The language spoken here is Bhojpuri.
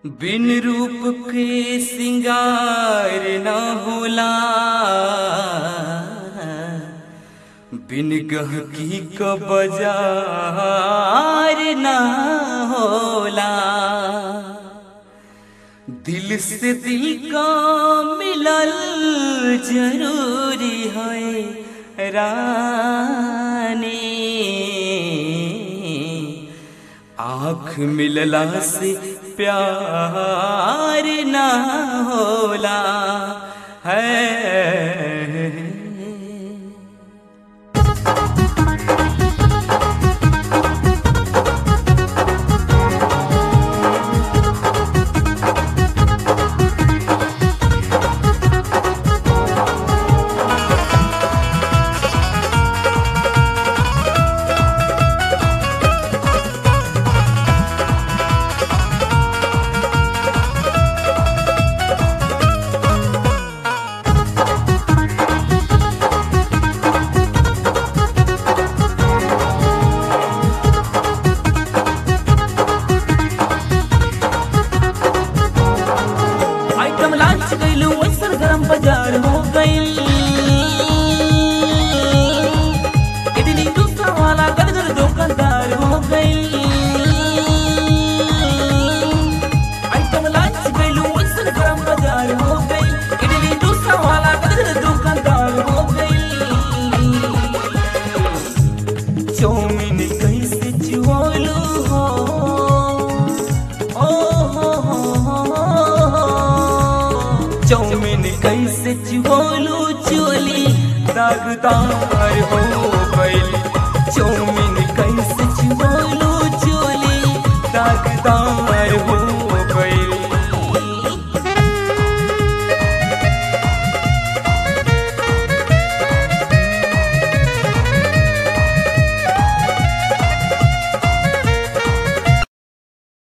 बिन रूप के सिंगार न होला बिन गहकी क बाजार न होला दिल से दिल का मिलल जरूरी है रानी आँख मिलला से प्यार ना होला है आइटम लॉन्च गइल वैसन गरम बाजार हो गइल इडली डोसा वाला गदगद दुकानदार हो गइल आइटम लॉन्च गइल वैसन गरम बाजार हो गइल इडली डोसा वाला गदगद दुकानदार हो गइल चौमिन कैसे चुआलू हो ओ हो हो हो हो। चौमिन कैसे चुआलू चोली दागदार हो गइल चौमिन